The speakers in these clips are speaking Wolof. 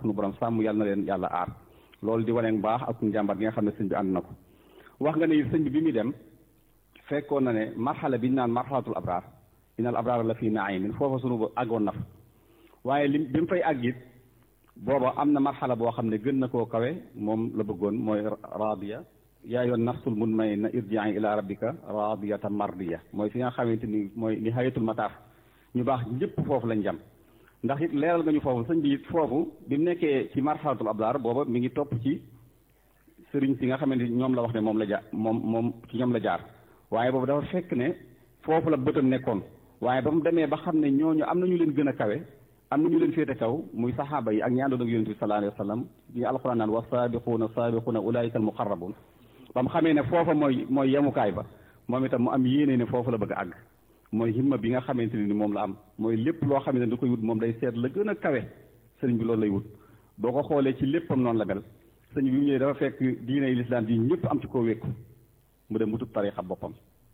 suñu borom sàmm yàlla na leen yàlla aar loolu di wane baax ak njàmbaar gi nga xam ne sëñ bi ànd na ko wax nga ne sëñ bi bi muy dem fekkoon na ne marxala bi ñu naan marxalatul abraar inal abraar la fii naimin foofa sunu àggoon na fa waaye lim bi mu fay àgg it booba am na marxala boo xam ne gën na koo kawe moom la bëggoon mooy raadiya yaa yoon nafsul mutmainna irji'i ila rabbika raadiyatan mardiya mooy fi nga xamante ni mooy ni hayatul mataaf ñu baax ñëpp foofu lañ jam ndax it leeral nga ñu foofu sëñ bi it foofu bi mu nekkee ci marxalatul abraar booba mi ngi topp ci sëriñ si nga xamante ni ñoom la wax ne moom la jaar moom moom ci ñoom la jaar waaye boobu dafa fekk ne foofu la bëtam nekkoon waaye ba mu demee ba xam ne ñooñu am na ñu leen gën a kawe am na ñu leen féete kaw muy saxaaba yi ak ñi àndoon ak yonent bi sallallahu alayhi wa sallam yi alquran naan wa saabiquuna saabiquuna ulaayika al muqarrabun ba mu xamee ne foofa mooy mooy yemukaay ba moom itam mu am yéene ne foofu la bëgg a àgg mooy himma bi nga xamante ne ni moom la am mooy lépp loo xam ne da koy wut moom day seet la gën a kawe sëriñ bi loolu lay wut boo ko xoolee ci léppam noonu la mel sëñ bi mu ñëwee dafa fekk diine lislaam ji ñëpp am ci koo wékku mu dem wutub tarixa boppam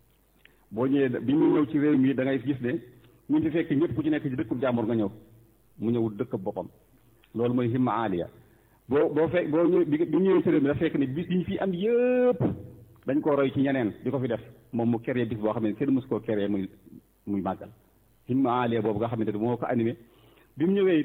boo ñëwee bi mu ñëw ci réew mi da ngay gis ne ñu fi fekk ñëpp ku ci nekk ci dëkkub jàmbur nga ñëw mu ñëw dëkk boppam loolu mooy himma aaliya boo boo fekk boo ñëw bi bi ñëwee ci réew mi dafa fekk ne bis yi ñu fi am yëpp dañ koo roy ci ñeneen di ko fi def moom mu créé bis boo xam ne kenn mësu koo créé muy muy màggal himma aaliya boobu nga xamante ne moo ko animé bi mu ñëwee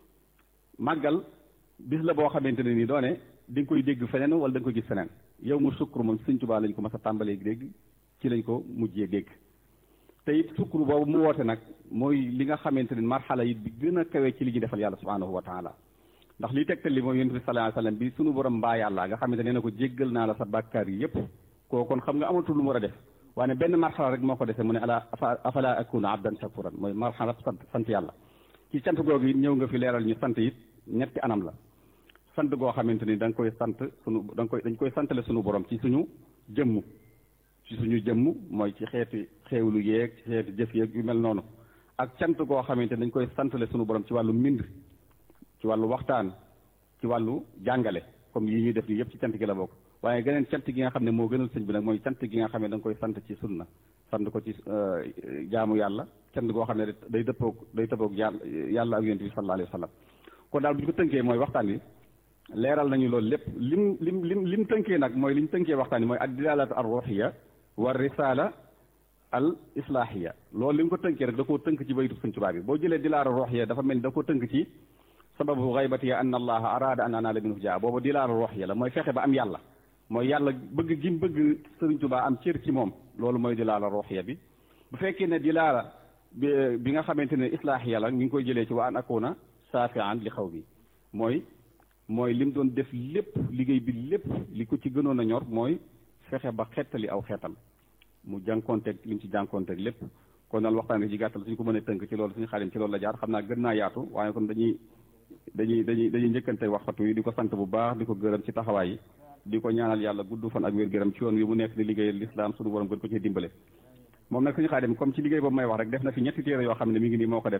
màggal bis la boo xamante ne nii doone di nga koy dégg feneen wala da nga koy gis feneen yow mu sukkur moom sëñ Tuubaa lañ ko mas a tàmbalee dégg ci lañ ko mujjee dégg te it sukkur boobu mu woote nag mooy li nga xamante ne marxala yi bi gën a kawe ci li ñu defal yàlla subhanahu wa taala ndax liy tegtal li mooy yonent bi sallallahu alayhi wasallam bi sunu borom mbaa yàlla nga xamante ne na ko jéggal naa la sa bàkkaar yi yëpp koo kon xam nga amatul lu mu war a def waaye benn marxala rek moo ko defee mu ne ala afala akuna abdan shakuran mooy marxala sant sant yàlla ci sant googu it ñëw nga fi leeral ñu sant it ñetti anam la sant goo xamante ni da nga koy sant sunu da nga koy dañ koy santale sunu borom ci suñu jëmm ci suñu jëmm mooy ci xeeti xeewlu yeeg ci xeeti jëf yeeg yu mel noonu ak cant goo xamante ni dañ koy santale sunu borom ci wàllu mbind ci wàllu waxtaan ci wàllu jàngale comme yi ñuy def nii yëpp ci cant gi la bokk waaye geneen cant gi nga xam ne moo gënal sëñ bi nag mooy cant gi nga xam ne da nga koy sant ci sunna sant ko ci jaamu yàlla cant goo xam ne day dëppoog day dëppoog yàlla yàlla ak yonent bi sallallahu alayhi wa sallam kon daal bu ñu ko tënkee mooy waxtaan wi leeral nañu loolu lépp lim lim lim lim tënkee nag mooy li ñu tënkee waxtaan wi mooy ad dilalatu ar ruhiya wa risala al islahiya loolu li mu ko tënkee rek da koo tënk ci baytu Sëñ Tuubaa bi boo jëlee dilaala ruhiya dafa mel ni da koo tënk ci sababu xaybati ya anna allaha arada an anaala minhu jaa boobu dilaala ruhiya la mooy fexe ba am yàlla mooy yàlla bëgg gi mu bëgg Sëriñ Tuubaa am cër ci moom loolu mooy dilaala ruhiya bi bu fekkee ne dilaala bi bi nga xamante ne islahiya la ñu ngi koy jëlee ci wa an akuna saafian li xaw bi mooy mooy lim doon def lépp liggéey bi lépp li ko ci gënoon a ñor mooy fexe ba xettali aw xeetam mu jànkonteeg lim ci jànkonteeg lépp kon daal waxtaan wi ci gàttal suñu ko mën a tënk ci loolu suñu xaalim ci loolu la jaar xam naa gën naa yaatu waaye kon dañuy dañuy dañuy dañuy njëkkante waxtu yi di ko sant bu baax di ko gërëm ci taxawaay yi di ko ñaanal yàlla gudd fan ak wér gërëm ci yoon wi mu nekk di liggéeyal lislaam suñu borom gën ko ci dimbale moom nag suñu xaalim comme ci liggéey boobu may wax rek def na fi ñetti téere yoo xam ne mi ngi nii moo ko def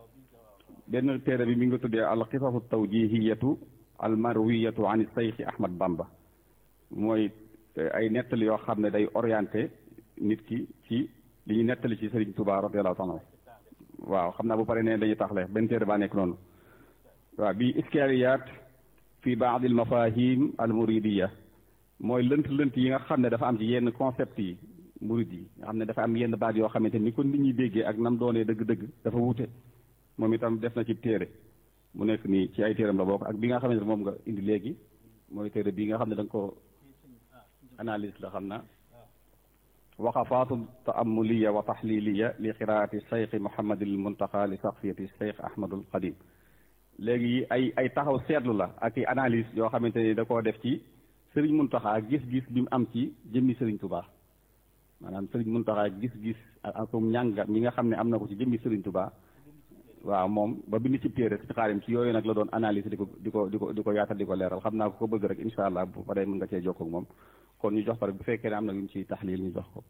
benn téere bi mi ngi tuddee al qisasu tawjihiyatu al marwiyatu an sayxi ahmad bamba mooy ay nettali yoo xam ne day orienté nit ki ci li ñu nettali ci Serigne Touba radiyallahu taala waaw xam naa bu pare ne dañuy taxle benn téere baa nekk noonu waaw bi iskaliyaat fi baad al mafahim al muridiya mooy lënt lënt yi nga xam ne dafa am ci yenn concept yi murid yi nga xam ne dafa am yenn baat yoo xamante ni ko nit ñi déggee ak nam doonee dëgg-dëgg dafa wute moom itam def na ci téere mu nekk nii ci ay téeram la bokk ak bi nga xamante ne moom nga indi léegi mooy téere bii nga xam ne da nga ko analyse la xam na waqafaatu taamuliya wa taxliliya li qiraati cheikh mohamadil muntaxa li saxfiyati cheikh ahmadul qadim léegi ay ay taxaw seetlu la ak i analyse yoo xamante ni da koo def ci sëriñ muntaxa gis-gis bi mu am ci jëmmi sëriñ tubaa maanaam sëriñ muntaxa gis-gis ak njàngat mi nga xam ne am na ko ci jëmmi sëriñ tubaa waaw moom ba bind ci téere ci xaarim ci yooyu nag la doon analyse di ko di ko di ko di ko yaatal di ko leeral xam naa ko ko bëgg rek incha allah bu paree mën nga cee jokkoo ak moom kon ñu jox ko rek bu fekkee ne am na lu ñu ciy taxliil ñu jox ko.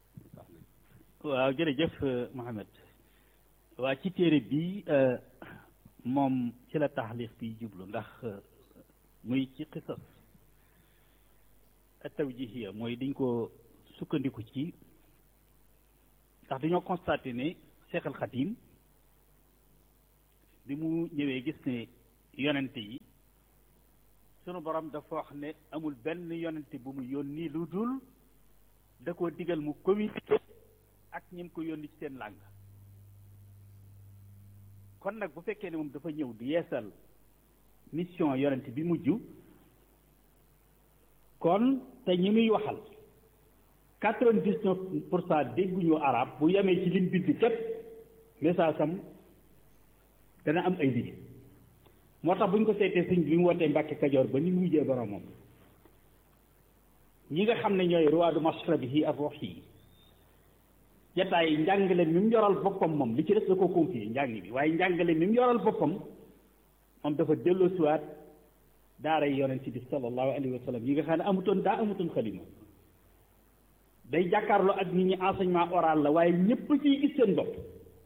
waaw jërëjëf Mohamed waa ci téere bi moom ci la taxliix bi jublu ndax muy ci xisas tawjihiya mooy dañ ko sukkandiku ci ndax dañoo constaté ne Cheikh al Khadim bi mu ñëwee gis ne yonente yi sunu borom dafa wax ne amul benn yonente bu mu yónni lu dul da koo digal mu communiqué ak ñi mu ko yónni ci seen làng kon nag bu fekkee ne moom dafa ñëw di yeesal mission yonente bi mujj kon te ñi muy waxal quatre-vingt-dix-neuf pour cent dégguñu arab bu yemee ci lim bind képp message am dana am ay liggéey moo tax bu ñu ko seetee sëñ bi mu wootee Mbàkke Kajoor ba ni mu wujjee boromam ñi nga xam ne ñooy ruwaadu mashrabihi ak ruux yi jataay njàngale mi mu yoral boppam moom li ci des da ko confier njàng bi waaye njàngale mi mu yoral boppam moom dafa delloosiwaat daara yi yonent bi sallallahu alayhi wa sallam yi nga xam ne amutoon daa amutoon xalima day jàkkaarloo ak nit ñi enseignement oral la waaye ñëpp ciy gis seen bopp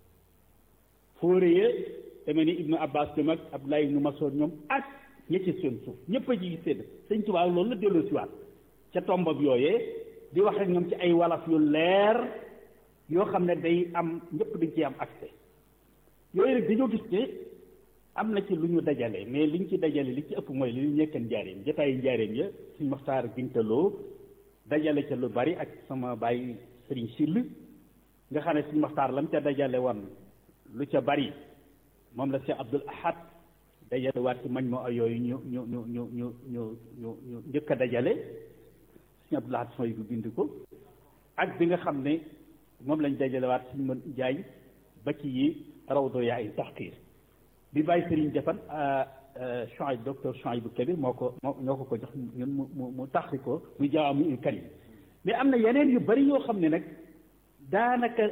fóore ya demee ni ibnu abbas bi mag abdullah ibnu masoud ñoom ak ña ci seen suuf ñëpp a ci gis seen sëñ Tuubaa loolu la delloo siwaat ca tombab yooyee di wax ak ñoom ci ay walaf yu leer yoo xam ne day am ñëpp dañ ci am accès yooyu rek dañoo gis ne am na ci lu ñu dajale mais liñ ci dajale li ci ëpp mooy li ñu nekkan njaareem jotaayu njaareem ya suñ maxtaar bintaloo dajale ca lu bari ak sama baay sëriñ sill nga xam ne suñ maxtaar lam ca dajale woon lu ca bari moom la Cheikh Abdul Ahad dajale waat ci mañ moo yooyu ñu ñu ñu ñu ñu ñu ñu ñu njëkk a dajale suñu Abdul Ahad sooy bu bind ko ak bi nga xam ne moom lañ dajale waat suñu mën jaay ba ci yi rawdo yaay taxqiir bi bàyyi sëriñ defan Chouaib docteur Chouaib bu Kabir moo ko moo ñoo ko ko jox ñun mu mu mu taxri ko muy jaamu ul karim mais am na yeneen yu bari yoo xam ne nag daanaka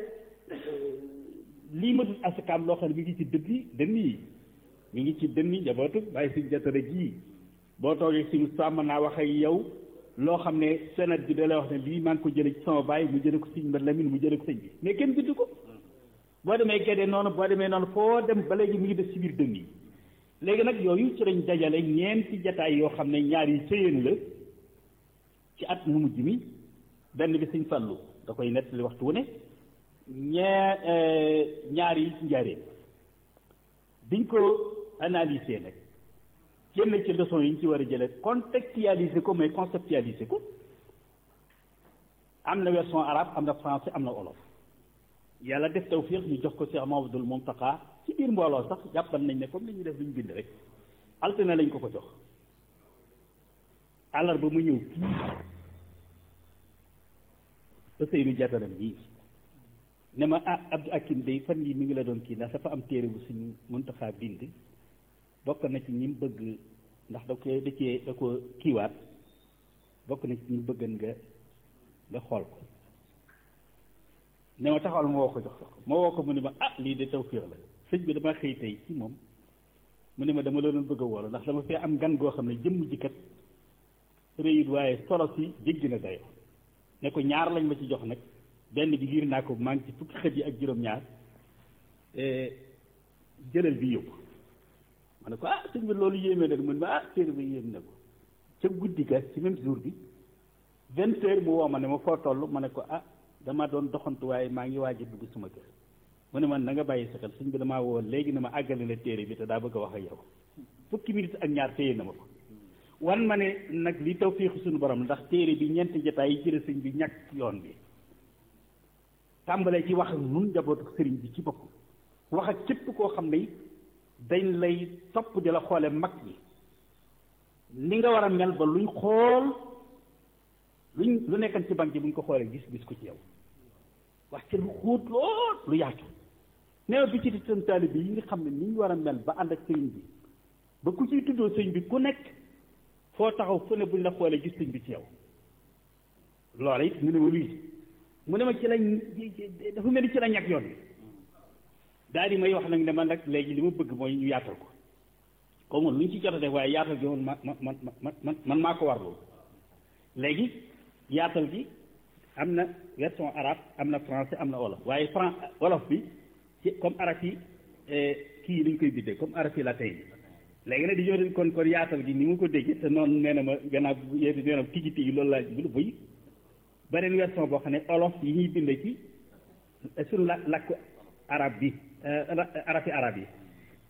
lii ma dul asakaam loo xam ne mi ngi ci dënni dënn yi mi ngi ci dënni njabootu bàyyi suñ jatara ji boo toogee si sàmm naa wax ak yow loo xam ne senat bi da lay wax ne lii maa ngi ko jële ci sama baay mu jële ko sëñ Mbad Lamin mu jële ko sëñ bi mais kenn bind ko boo demee Gédé noonu boo demee noonu foo dem ba léegi mi ngi def ci biir dënn yi léegi nag yooyu ci lañ dajale ñeenti jataay yoo xam ne ñaar yi sëyeen la ci at mu mujj mi benn bi sëñ Fallu da koy nettali waxtu wu ne ñaar ñaar yi ci njaareen biñ ko analyser nag génn ci leçon yi ñu ci war a jële contextualiser ko mais conceptualiser ko am na version arabe am na français am na olof yàlla def tawfiq ñu jox ko Cheikh Mamadul Muntaqa ci biir mbooloo sax jàppal nañ ne comme li ñu def lu ñu bind rek altine lañ ko ko jox àllarba mu ñëw fii ba Seydou Diataram bii ne ma ah Abdou Akim day fan yii mi ngi la doon kii ndax dafa am téere bu suñu Muntaqa bind bokk na ci ñi mu bëgg ndax da ko da cee da ko kiiwaat bokk na ci ñi mu bëggan nga nga xool ko ne ma taxawal ma woo ko jox ko ma woo ko mu ne ma ah lii de tawfiix la sëñ bi dama xëy tey ci moom mu ne ma dama la doon bëgg a woolu ndax dama fee am gan goo xam ne jëmm ji kat réyit waaye solo si jéggi na dayo ne ko ñaar lañ ma ci jox nag benn bi giir naa ko maa ngi ci fukki xët yi ak juróom-ñaar jëlal bi yóbbu ma ne ko ah sëñ bi loolu yéeme na mu ne ma ah téere bi yéem na ko ca guddi ga ci même jour bi vingt heures mu woo ma ne ma foo toll ma ne ko ah dama doon doxantu waaye maa ngi waaj a dugg suma kër mu ne man na nga bàyyi sa xel sëñ bi damaa woo léegi ne ma àggale la téere bi te daa bëgg a wax ak yow fukki minutes ak ñaar téye na ma ko wan ma ne nag li tawfiixu suñu borom ndax téere bi ñeenti jotaay yi jële sëñ bi ñàkk yoon bi tàmbalee ci wax ak nun njabootu sëriñ bi ci bopp wax ak képp koo xam ne dañ lay topp di la xoole mag ñi ni nga war a mel ba luñ xool luñ lu nekkan ci banque bi buñ ko xoolee gis gis ko ci yow wax ci lu xóot lool lu yaatu neew bi ci di seen taalibe yi nga xam ne ni ñu war a mel ba ànd ak sëriñ bi ba ku ciy tuddoo sëriñ bi ku nekk foo taxaw fu ne buñ la xoolee gis sëriñ bi ci yow loola it mu ne ma luy mu ne ma ci lañ dafa mel ni ci la ñàkk yoon bi daal di may wax nag ne man nag léegi li ma bëgg mooy ñu yaatal ko comme lu ñu ci jot a def waaye yaatal gi man ma man man man man maa ko war loolu léegi yaatal gi am na version arabe am na français am na wolof waaye fran wolof bi ci comme arab yi kii yi dañ koy biddee comme arab yi la tey léegi nag di ñëw kon kon yaatal gi ni mu ko déggee te noonu nee na ma gannaaw yéen nee na tigi tigi loolu laa bul buy beneen version boo xam ne olof yi ñuy bindee ci suñu la làkku arab bi arab yi arab yi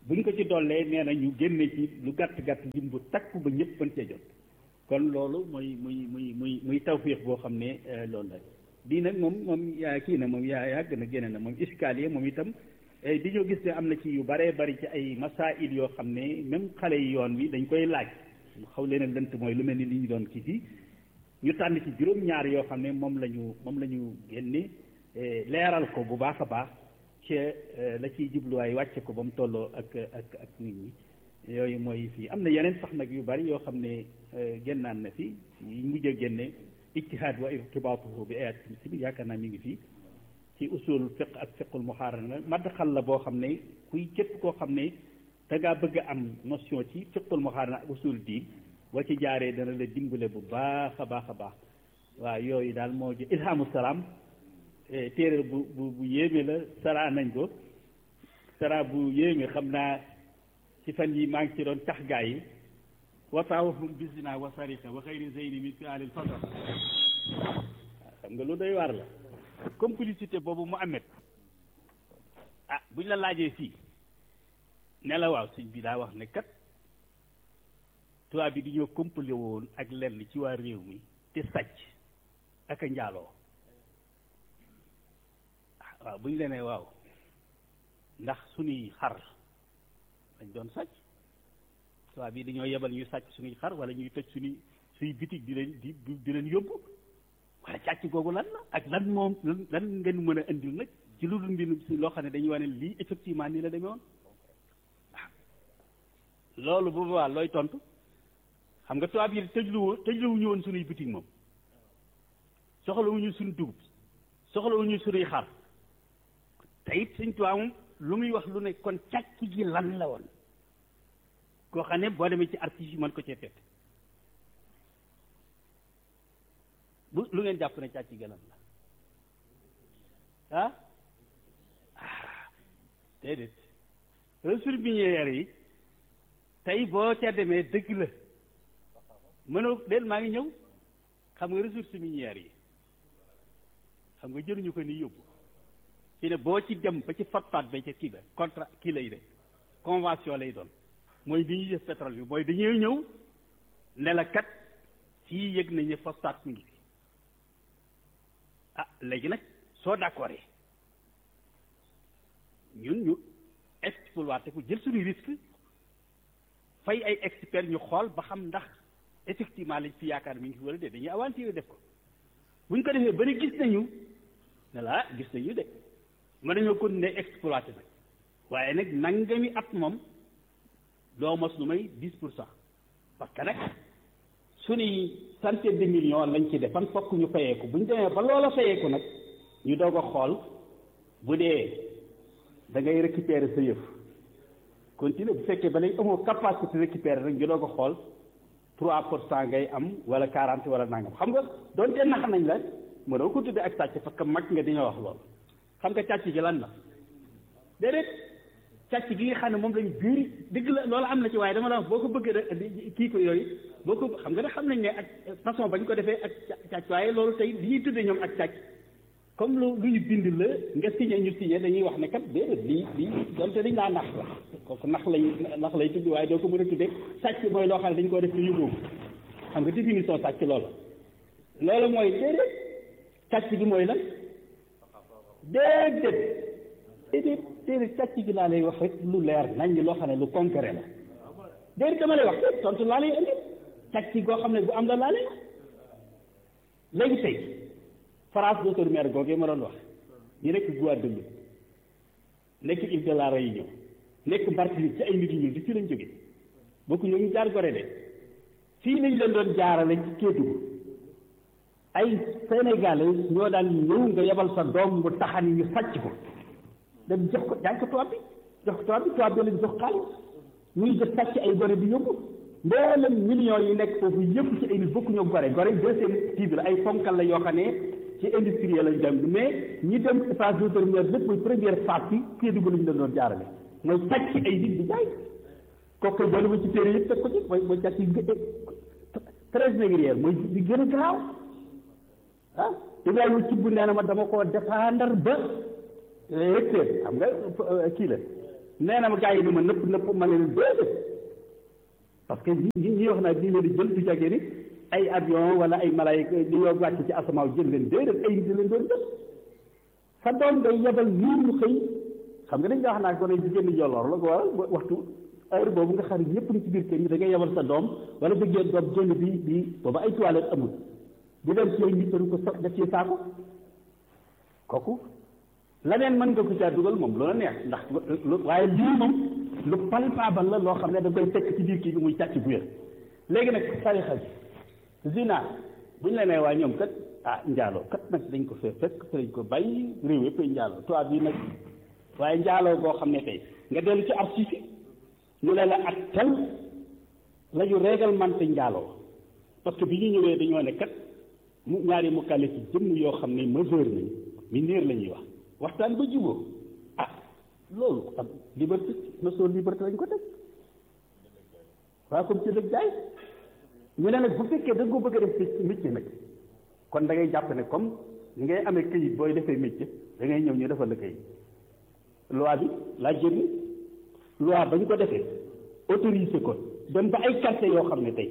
buñ ko ci dollee nee na ñu génne ci lu gàtt gàtt lim bu takku ba ñëpp mën cee jot kon loolu mooy muy muy muy muy tawfiix boo xam ne loolu la bii nag moom moom yaa kii na moom yaa yàgg na génne na moom iskaliye moom itam di ñoo gis ne am na ci yu baree bari ci ay masail yoo xam ne même xale yi yoon wi dañ koy laaj xaw leen a lënt mooy lu mel ni li ñu doon kii fii ñu tànn ci juróom-ñaar yoo xam ne moom la ñu moom la ñu génne leeral ko bu baax a baax ci la ciy jubluwaay wàcce ko ba mu tolloo ak ak ak nit ñi yooyu mooy fii am na yeneen sax nag yu bari yoo xam ne génnaan na fi yi mujj a génne ijtihaad wa irtibaatuhu bi ayat si yaakaar naa mi ngi fii ci usul fiq ak fiqul muxaarana madxal la boo xam ne kuy képp koo xam ne da ngaa bëgg a am notion ci fiqul muxaarana ak usul diin boo ci jaaree dana la dimbale bu baax a baax a baax waaw yooyu daal moo ji ilhamu salaam téere bu bu bu yéeme la sara nañ ko sara bu yéeme xam naa ci fan yi maa ngi ci doon tax gaa yi wataawahum bisina wa sarika wa xayri zeyni min fi alil fasal xam nga lu doy waar la complicité boobu mu amet ah buñ la laajee fii ne la waaw sëñ bi daa wax ne kat tubaab bi di ñoo complé woon ak lenn ci waa réew mi te sàcc ak a njaaloo waaw buñ la nee waaw ndax suñuy xar dañ doon sàcc tubaab bi dañoo yebal ñuy sàcc suñuy xar wala ñuy tëj suñuy suñuy bitig di leen di di leen yóbbu wala càcc googu lan la ak lan moom lan ngeen mën a indil nag ci lu dul mbir si loo xam ne dañuy wane lii effectivement nii la demee woon waaw loolu bu boobaa looy tontu xam nga tubaab yi tëjluwu tëjluwuñu woon suñuy bitig moom soxlawuñu suñu dugub soxlawuñu suñuy xar te it suñ tubaab moom lu muy wax lu ne kon càcc gi lan la woon koo xam ne boo demee ci archives yi mën ko cee fekk bu lu ngeen jàpp ne càcc gi lan la ah déedéet ressources minières yi tey boo ca demee dëgg la mënoo déet maa ngi ñëw xam nga ressources minières yi xam nga jëluñu ko ni yóbbu fi ne boo ci dem ba ci fatfaat ba ca kii ba contrat kii lay de convention lay doon mooy bi ñuy def pétrole bi mooy dañuy ñëw ne la kat fii yëg nañu phosphate mi ngi fi ah léegi nag soo d'accord ñun ñu exploité ko jël suñu risque fay ay experts ñu xool ba xam ndax effectivement lañ fi yaakaar mi ngi fi wala de dañuy aventure def ko bu ñu ko defee ba ne gis nañu ne la gis nañu de mën nañoo continuer exploité nag waaye nag nangami at moom doo mos lu may dix pour cent parce que nag suñuy centaine de millions lañ ci defan fokk ñu fayeeku bu ñu demee ba loola fayeeku nag ñu doog a xool bu dee da ngay récupérer sa yëf continuer bu fekkee ba léegi amoo capacité récupérer rek ñu doog a xool trois pour cent ngay am wala quarante wala nangam xam nga doonte nax nañ la mënoo ko tuddee ak sàcc parce que mag nga di nga wax loolu xam nga càcc gi lan la déedéet càcc gi nga xam ne moom lañ biiri dëgg la loolu am na ci waaye dama la wax boo ko bëggee rek kii ko yooyu boo ko xam nga ne xam nañ ne ak façon bañ ko defee ak càcc waaye loolu tey li ñuy tuddee ñoom ak càcc comme lu lu ñu bind la nga signé ñu signé dañuy wax ne kat déedéet lii lii donte dañ laa nax la kooku nax lay nax lay tudd waaye doo ko mën a tuddee sàcc mooy loo xam ne dañ koo def ci yóbbu xam nga définition sàcc loolu loolu mooy déedéet càcc gi mooy lan déedéet déedéet déedéet càcc gi laa lay wax rek lu leer nañ loo xam ne lu concret la déedéet dama lay wax tontu laa lay indi càcc goo xam ne bu am la laa lay léegi tey France docteur maire googee ma doon wax ñu nekk Guadeloupe nekk île de la Réunion nekk Martinique ci ay nit ñu di fi lañ jóge bokku ñoo ñu jaar Gorée de fii lañ leen doon jaarale ci Kédougou ay sénégalais ñoo daan ñëw nga yebal sa doom mu taxani ñu sàcc ko dem jox ko jaay ko tubaab bi jox ko tubaab bi tubaab bi leen jox xaalis ñuy def sàcc ay gore di yóbbu mboolem millions yi nekk foofu yëpp ci ay nit bokku ñoo gore gore deuxième kii bi la ay fonkal la yoo xam ne ci industriel lañ dem mais ñi dem phase de première lépp muy première phase bi Kédougou lañ leen doon jaarale mooy sàcc ay nit di jaay kooku doolu ma ci téere yëpp teg ko ci mooy mooy sàcc très négrière mooy di gën a gaaw ah Ibrahima ci bu nee na ma dama koo défendre ba recteur xam nga kii la nee na ma gars yi ni ma nëpp nëpp ma ne leen déedéet parce que ñi ñi wax naa diine di jël du jagee ni ay avion wala ay malaayika di yoo wàcc ci asamaaw jël leen déedéet ay nit leen doon jël sa doom day yebal nii ñu xëy xam nga dañ nga wax naa ko ne jigéen ñi jolloor la ko wala waxtu heure boobu nga xam ne ñëpp ni ci biir kër yi da ngay yebal sa doom wala bëggee doom génn bi bi booba ay toilette amul di dem ci ay nit dañ ko so def ci saako kooku leneen mën nga ko caa dugal moom loola neex ndax waaye lii moom lu palpable la loo xam ne da koy fekk ci biir kii bi muy càcc bu wér léegi nag tarixa bi zina bu ñu la nee waa ñoom kat ah njaaloo kat nag dañ ko fee fekk te dañ ko bàyyi réew yëpp ay njaaloo tubaab bi nag waaye njaaloo boo xam ne tey nga dellu ci archive yi ñu ne la ak tel la ñu réglementé njaaloo parce que bi ñu ñëwee dañoo ne kat mu ñaari mu kale ci jëmm yoo xam ne majeur nañ mineur la ñuy wax waxtaan ba jubóo ah loolu am liberté notion liberté lañ ko teg waaw comme ci dëgg jaay ñu ne nag bu fekkee da nga ko bëgg a def métier nag kon da ngay jàpp ne comme ni ngay amee këyit booy defee métier da ngay ñëw ñu defal la këyit loi bi laa génn loi ba ñu ko defee autorisé ko dem ba ay quartier yoo xam ne tey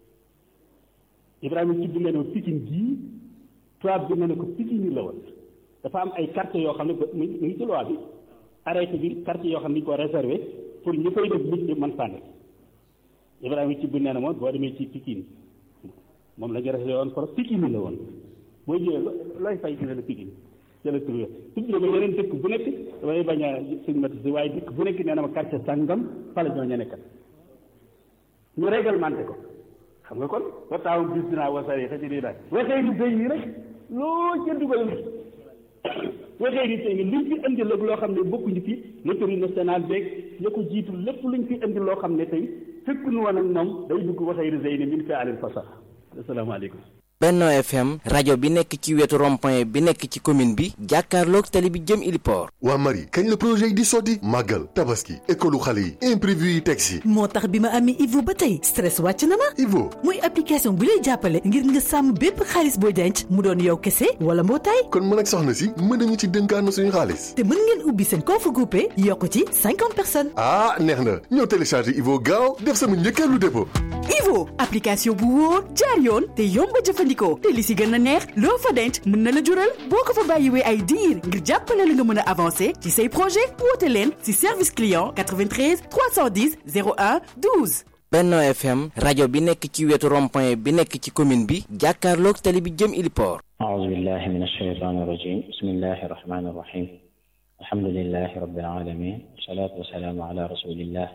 Ibrahima ci bi nga ne Pikine gii tubaab bi ne ne ko Pikine la woon dafa am ay quartier yoo xam ne mu ngi ci loi bi arrêté bi quartier yoo xam ne ñu ko réservé pour ñu koy def métier man faa nekk Ibrahima ci bi nee na moom boo demee ci Pikine moom la ñu réservé woon pour Pikine la woon boo ñëwee looy fay dina la Pikine jëla tur tudd ba yeneen dëkk bu nekk damay bañ a stigmatiser waaye dëkk bu nekk nee na ma quartier sàngam fa la ñoo ña nekkat ñu réglementé ko xam nga kon wa taawun bis dinaa wasare xa ci lii daal waxee di béy yi rek loo ca dugal waxee di tey ni luñ fi indi la loo xam ne bokkuñu fi loterie nationale beeg ña ko jiitu lépp luñ fi indi loo xam ne tey fekk nu woon ak moom day dugg waxee di zeyni min fi alil fasax asalaamaaleykum Benno FM rajo bi nekk ci wetu rond-point bi nekk ci commune bi jàkkaarloog tali bi jëm Iliport waa Marie kañ la projet yi di sotti màggal tabaski école xale yi imprévu yi teg si moo tax bi ma amee Ivo ba tey stress wàcc na ma Ivo muy application bu lay jàppale ngir nga sàmm bépp xaalis booy denc mu doon yow kese wala mbootaay kon mën ak soxna si mën nañu ci dënkaan suñu xaalis te mën ngeen ubbi seen compte groupé yokk ci cinquante personnes ah neex na ñëw télécharger Ivo gaaw def sama njëkkeelu dépôt Ivo application bu wóor jaar yoon te yomb a jëfandikoo te li si gën a neex loo fa denc mën na la jural boo ko fa bàyyiwee ay diir ngir jàppale la nga mën a avancer ci say projet woote leen si service client 93 310 01 12. Benno FM rajo bi nekk ci wetu rond-point bi nekk ci commune bi jàkkaarloog tali bi jëm Iliport أعوذ بالله من الشيطان الرجيم بسم الله الرحمن الرحيم الحمد لله رب العالمين والصلاة والسلام على رسول الله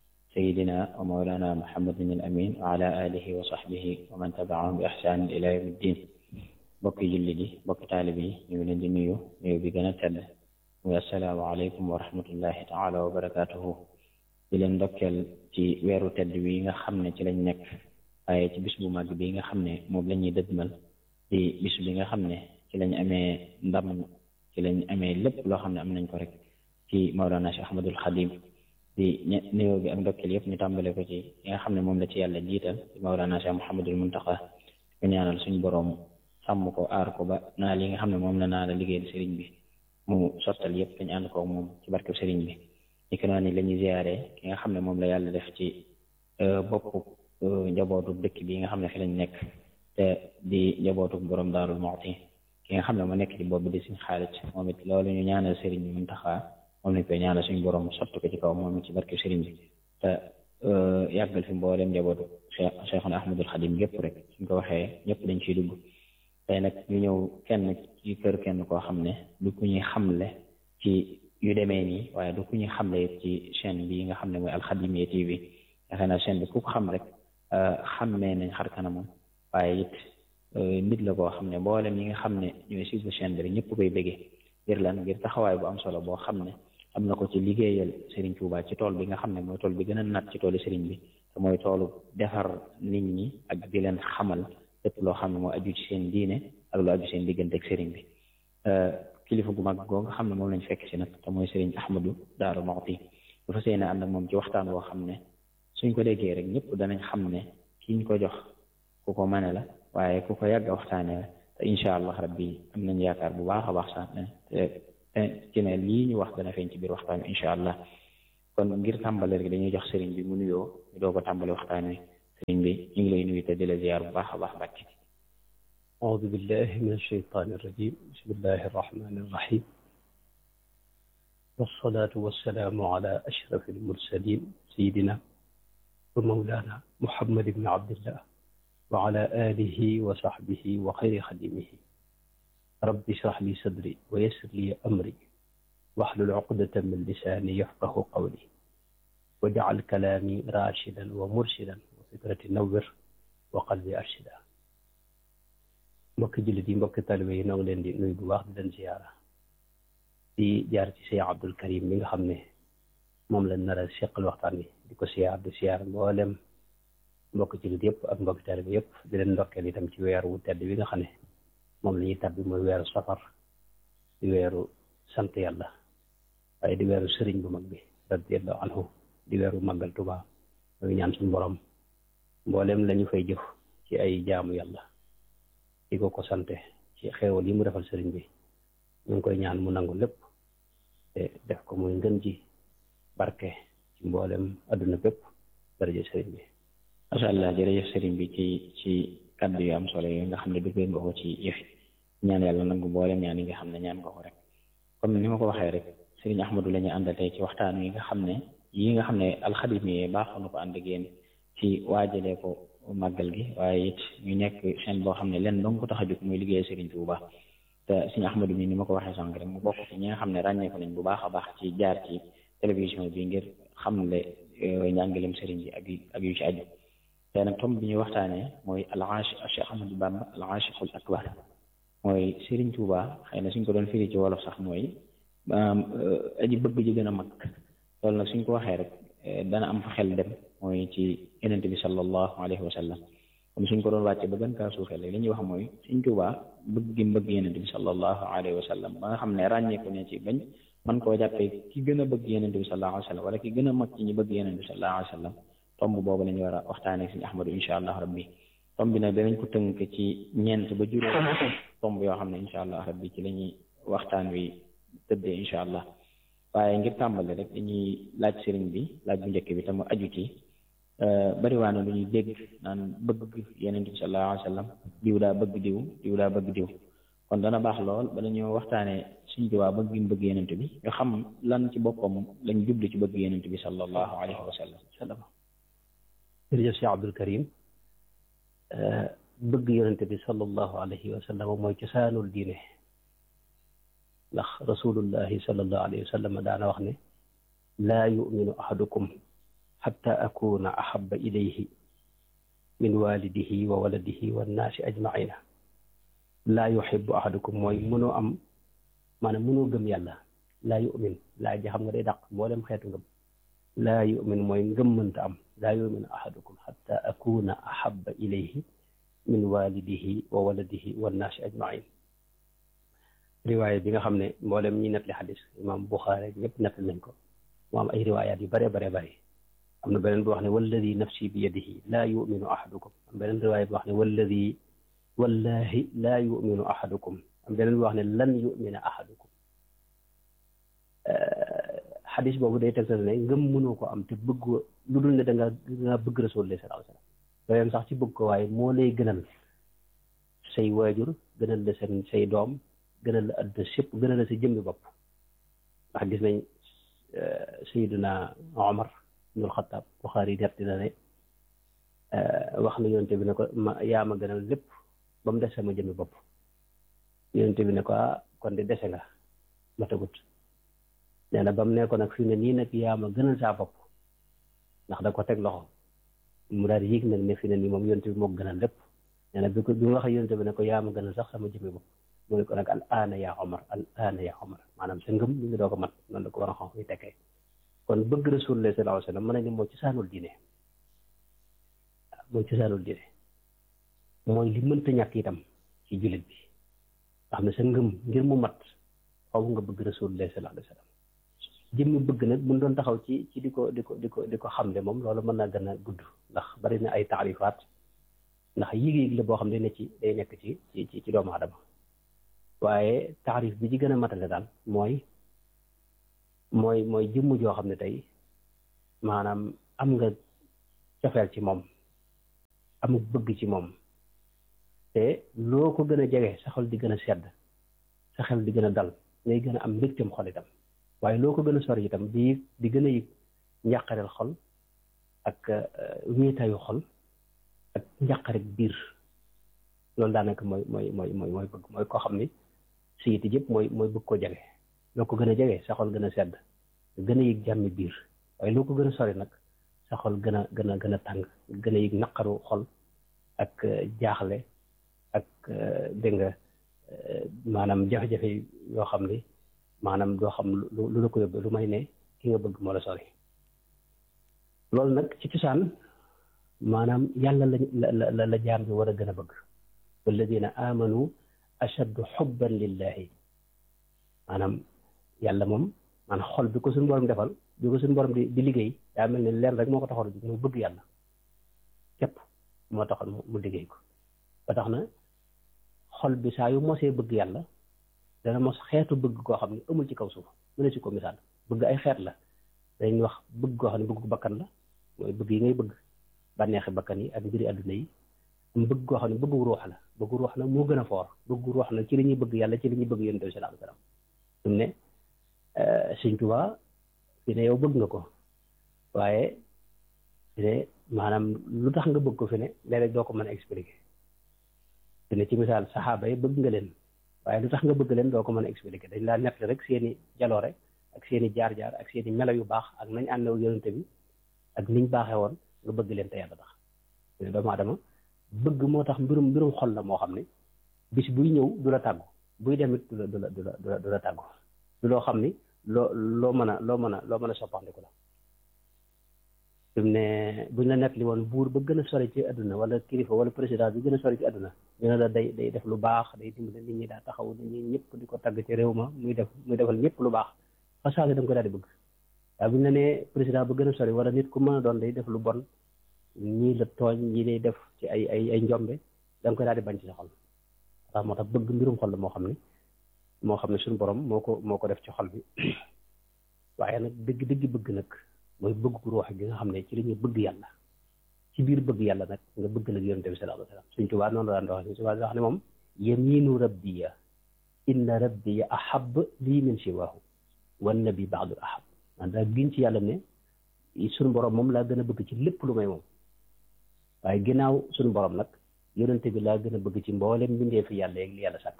سيدنا ومولانا محمد الأمين وعلى آله وصحبه ومن تبعهم بإحسان إلى يوم الدين bokki jullit yi bokki taalib yi ñu ngi leen di nuyu nuyu bi gën a tedd muy assalaamu aleykum wa rahmatullahi taala wa barakaatuhu di leen ndokkeel ci weeru tedd wi nga xam ne ci lañ nekk waaye ci bis bu màgg bi nga xam ne moom la ñuy dëdmal di bis bi nga xam ne ci lañ amee ndam ci lañ amee lépp loo xam ne am nañ ko rek ci Mawlana Cheikh Ahmadul Xadim di nuyoo bi ak ndokkeel yëpp ñu tàmbale ko ci yi nga xam ne moom la ci yàlla jiital ci Mawlana Cheikh Mouhamadul Muntaqa ñu ñaanal suñu boroom sàmm ko aar ko ba naa li nga xam ne moom la naa la liggéeyal sëriñ bi mu sottal yëpp dañu ànd ko moom ci barkeb sëriñ bi ni ko noonu la ñuy ziyaare ki nga xam ne moom la yàlla def ci boppu njabootu dëkk bi nga xam ne fi lañ nekk te di njabootu borom Daarul Muxti ki nga xam ne moo nekk ci bopp bi di suñ xaalis moom it loolu ñu ñaanal sëriñ bi Muntaxa moom lañ koy ñaanal suñu borom sotti ko ci kaw moom it ci barkeb sëriñ bi te yàggal fi mboolem njabootu Cheikh Cheikhuna Ahmadul Xadim yëpp rek suñ ko waxee ñëpp dañ ciy dugg tey nag ñu ñëw kenn ci kër kenn koo xam ne du ku ñuy xamle ci yu demee nii waaye du ku ñuy xamle ci chaîne bi nga xam ne mooy Alxadimiya TV yaakaar naa chaîne bi ku ko xam rek xammee nañ xar kanamam waaye it nit la koo xam ne mboolem ñi nga xam ne ñooy suivre chaîne bi rek ñëpp koy bëggee ngir lan ngir taxawaay bu am solo boo xam ne am na ko ci liggéeyal Serigne Touba ci tool bi nga xam ne mooy tool bi gën a nat ci toolu Serigne bi te mooy toolu defar nit ñi ak di leen xamal lépp loo xam ne moo aju ci seen diine ak lu aju seen diggante ak sëriñ bi kilifa gu mag goo nga xam ne moom lañ fekk si nag te mooy sëriñ Ahmadu Daaru Muxti dafa seen ànd ak moom ci waxtaan woo xam ne suñ ko déggee rek ñëpp danañ xam ne kiñ ko jox ku ko mane la waaye ku ko yàgg a waxtaane la te incha allah rabbi am nañ yaakaar bu baax a baax sax te ci ne lii ñu wax dana feeñ ci biir waxtaan bi incha allah kon ngir tàmbale rek dañuy jox sëriñ bi mu nuyoo ñu doo ko tàmbale waxtaan wi sëriñ bi ñu ngi lay nuyu te di la ziar bu baax a baax Mbàkke أعوذ بالله من الشيطان الرجيم بسم الله الرحمن الرحيم والصلاة والسلام على أشرف المرسلين سيدنا ومولانا محمد بن عبد الله وعلى آله وصحبه وخير خديمه رب اشرح لي صدري ويسر لي أمري واحلل عقدة من لساني يفقه قولي واجعل كلامي راشدا ومرشدا وفكرتي نور وقلبي أرشدا mbokki jullit yi mbokki talibe yi noo ngi leen di nuyu bu baax di leen ziyaara di jaar ci Cheikh Abdul Karim mi nga xam ne moom lañ nar a seqal waxtaan wi di ko siyaar di siyaar mboolem mbokki jullit yëpp ak mbokki talibe yëpp di leen ndokkeel itam ci weeru wu tedd bi nga xam ne moom la ñuy tabbi mooy weeru safar di weeru sant yàlla waaye di weeru sëriñ bu mag bi radiyallahu anhu di weeru màggal Tuubaa mooy ñaan suñu borom mboolem lañu fay jëf ci ay jaamu yàlla di ko ko sante ci xeewal yi mu defal sëriñ bi ñu ngi koy ñaan mu nangu lépp te def ko muy ngën ji barke ci mboolem adduna bépp daraja sëriñ bi macha allah jërëjëf sëriñ bi ci ci kàddu yu am solo yi nga xam ne duggee nga ko ci yëf ñaan yàlla nangu mboolem ñaan yi nga xam ne ñaan nga ko rek comme ni ma ko waxee rek sëriñ Ahmadu la ñu àndal tey ci waxtaan wi nga xam ne yi nga xam ne alxadim yi baaxoon na ko ànd ak yéen ci waajalee ko màggal gi waaye it ñu nekk chaîne boo xam ne leen dong ko tax a jóg muy liggéey Serigne Touba te Serigne Ahmadou mi ni ma ko waxee sànq rek mu bokk ci ñi nga xam ne ràññee ko nañ bu baax a baax ci jaar ci télévision bi ngir xamle njàngalem Serigne bi ak ak yu ci aju te nag tomb bi ñuy waxtaanee mooy al-Aashi Cheikh Ahmadou Bamba al-Aashiqul Akbar mooy Serigne Touba xëy na suñ ko doon firi ci wolof sax mooy aji bëgg ji gën a mag loolu nag suñ ko waxee rek dana am fa xel dem mooy ci yonent bi sallallahu alayhi wa sallam comme suñ ko doon wàcce ba gën kaa suufee li ñuy wax mooy suñ Tuubaa bëgg gi bëgg yonent bi sallallahu alayhi wa sallam ba nga xam ne ràññeeku ne ci bañ man koo jàppee ki gën a bëgg yonent bi sallallahu alayhi wa sallam wala ki gën a mag ci ñi bëgg yonent bi sallallahu alayhi wa sallam tomb boobu la ñu war a waxtaanee suñu Ahmadu insha allah rabbi tomb bi nag danañ ko tënk ci ñeent ba juróom tomb yoo xam ne insha allah rabbi ci la ñuy waxtaan wi tëddee insha allah waaye ngir tàmbali rek dañuy laaj sëriñ bi laaj bu njëkk bi te mu aju ci bari waa na lu ñuy dégg naan bëgg yeneen bi sallallahu alayhi wa sallam diw daa bëgg diw diw daa bëgg diw kon dana baax lool bala ñoo waxtaanee suñ diwaa bëgg gi mu bëgg yeneen bi nga xam lan ci boppam lañ jublu ci bëgg yeneen bi sallallahu alayhi wa sallam jërëjëf Cheikh Abdul Karim bëgg yonente bi sallallahu alayhi wa sallam mooy cosaanul diine ndax rasulullahi sallallahu alayhi wa sallam daana wax ne laa yuminu ahadukum xatta akuna ahaba ilayhi min walidihi wa waladihi wannaasi ajmaina laa yuxibu ahadukum mooy mënoo am maanaam mënoo gëm yàlla laa yumin laa ji xam nga day dàq mboolem xeetu ngëm laa yumin mooy ngëm mënta am laa yuminu ahadukum xatta akuna ahaba ilayhi min walidihi wa waladihi wannaasi ajmain riwaaya bi nga xam ne mboolem ñi nettali xadis imam Buxaari ñëpp nettali nañ ko mu am ay riwaayaat yu bare bare bare am na beneen bu wax ne walladi nafsi bi yadihi laa yuminu ahadukum am beneen riwaaya bu wax ne walladi wallahi laa yuminu ahadukum am beneen bu wax ne lan yumina ahadukum xadis boobu day tegtal ne ngëm mënoo ko am te bëgg lu dul ne da nga da nga bëgg rasulullah sallallahu alayhi wasallam doyam sax ci bëgg ko waaye moo lay gënal say waajur gënal la seen say doom gënal la àdduna sépp gënal la sa jëmmi bopp ndax gis nañ sayiduna Omar ibnul Xattaab Buxaari yi nett na ne wax na yonente bi ne ko ma yaa ma gënal lépp ba mu des sama jëmmi bopp yonente bi ne ko ah kon de dese nga ma tagut nee na ba mu ne ko nag fi ne nii nag yaa ma gënal saa bopp ndax da ko teg loxo mu daal di yëg nag ne fi ne nii moom yonente bi moo gënal lépp nee na bi ko bi mu waxee yonente bi ne ko yaa ma gënal sax sama jëmmi bopp mu ne ko nag al aana yaa Omar al aana yaa Omar maanaam sa ngëm li nga doo ko mat noonu la ko war a xam fu tekkee kon bëgg rasulullah sallallahu alayhi wa sallam mën nañ ne mooy cosaanul diine mooy cosaanul diine mooy li mënta ñàkk itam ci jullit bi nga xam ne sa ngëm ngir mu mat xaw nga bëgg rasulullah sallallahu alayhi wa sallam jëmmi bëgg nag buñ doon taxaw ci ci di ko di ko di ko di ko xam ne moom loolu mën naa gën a gudd ndax bari na ay taarifaat ndax yéeg-yéeg la boo xam ne ne ci day nekk ci ci ci doomu aadama waaye taarif bi ci gën a matale daal mooy mooy mooy jëmm joo xam ne tey maanaam am nga cofeel ci moom amuk bëgg ci moom te loo ko gën a jege sa xol di gën a sedd sa xel di gën a dal ngay gën a am mbégteem xol itam waaye loo ko gën a sori itam di di gën a yëg njàqareel xol ak wéetaayu xol ak njàqarek biir loolu daanaka mooy mooy mooy mooy mooy bëgg mooy koo xam ni si yiti yëpp mooy mooy bëgg koo jege loo ko gën a jege sa xol gën a sedd gën a yëg jàmmi biir waaye loo ko gën a sori nag sa xol gën a gën a gën a tàng gën a yëg naqaru xol ak jaaxle ak dégg nga maanaam jafe-jafe yoo xam ni maanaam doo xam lu lu la ko yóbbee lu may ne ki nga bëgg moo la sori loolu nag ci cosaan maanaam yàlla la la la jaam bi war a gën a bëgg walladina amanu ashaddu xubban lillahi maanaam yàlla moom maanaam xol bi ko suñu borom defal bi ko suñu borom di di liggéey daa mel ne leen rek moo ko taxoon muy bëgg yàlla képp moo taxoon mu liggéey ko ba tax na xol bi saa yu mosee bëgg yàlla dana mos xeetu bëgg koo xam ne amul ci kaw suuf mu ne si ko misaal bëgg ay xeet la dañuy wax bëgg koo xam ne bëgg bakkan la mooy bëgg yi ngay bëgg bànneexi bakkan yi ak mbiri àdduna yi am bëgg koo xam ne bëggu ruux la bëggu ruux na moo gën a foor bëggu ruux na ci li ñuy bëgg yàlla ci li ñuy bëgg yonent bi salaam salaam su ne Sëñ Tuubaa fi ne yow bëgg nga ko waaye fi ne maanaam lu tax nga bëgg ko fi ne léeg-léeg doo ko mën a expliquer fi ne ci misaal saxaaba yi bëgg nga leen waaye lu tax nga bëgg leen doo ko mën a expliquer dañ laa nett rek seeni jaloore ak seeni jaar-jaar ak seeni melo yu baax ak nañ ànd ak yonent bi ak niñ baaxee woon nga bëgg leen te yàlla tax doomu aadama bëgg moo tax mbirum mbirum xol la moo xam ne bis buy ñëw du la tàggu buy demit du la du la du la du la tàggu du loo xam ni loo loo mën a loo mën a loo mën a soppandiku la fi mu ne buñ la nettali woon buur ba gën a sori ci àdduna wala kilifa wala président bi gën a sori ci àdduna ñu ne la day day def lu baax day dimbale nit ñi daa taxaw nit ñi ñëpp di ko tagg ci réew ma muy def muy defal ñëpp lu baax façage da nga ko daal di bëgg waaye buñ la nee président ba gën a sori wala nit ku mën a doon day def lu bon ñii la tooñ ñii lay def ci ay ay ay njombe da nga koy daal di bañ ci sa xol waaw moo tax bëgg mbirum xol la moo xam ne moo xam ne suñu borom moo ko moo ko def ci xol bi waaye nag dëgg dëgg bëgg nag mooy bëgg gu ruux gi nga xam ne ci la ñuy bëgg yàlla ci biir bëgg yàlla nag nga bëgg nag yonent bi sallallahu alayhi wa sallam suñ tubaa noonu la daan wax suñ tubaa wax ne moom yaminu rabbiya inna rabbiya ahab lii min siwaahu wan nabi baadul ahab man daa gin ci yàlla ne suñu borom moom laa gën a bëgg ci lépp lu may moom waaye ginnaaw suñu borom nag yonente bi laa gën a bëgg ci mboolem mbindee fi yàlla yeeg li yàlla sàkk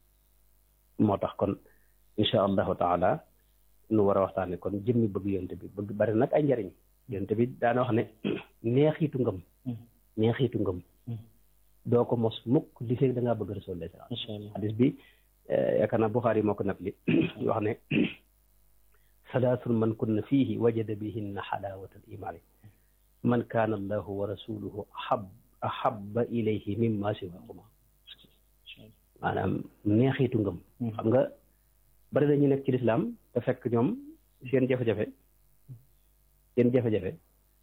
moo tax kon insha allahu taala nu war a waxtaane kon jëmmi bëgg yonente bi bëgg bari nag ay njariñ yonente bi daana wax ne neexiitu ngëm neexiitu ngëm doo ko mos mukk li fekk da ngaa bëgg rasulullah sallallahu hadis bi yaakaar naa Buxaari moo ko nat li wax ne salaasun man kunna fiihi wajada bihinna xalaawata al imaani man kaana allahu wa rasuluhu ahab ahabba ilayhi mimma siwahuma maanaam neexiitu ngëm xam nga bari dañu nekk ci lislaam te fekk ñoom seen jafe-jafe seen jafe-jafe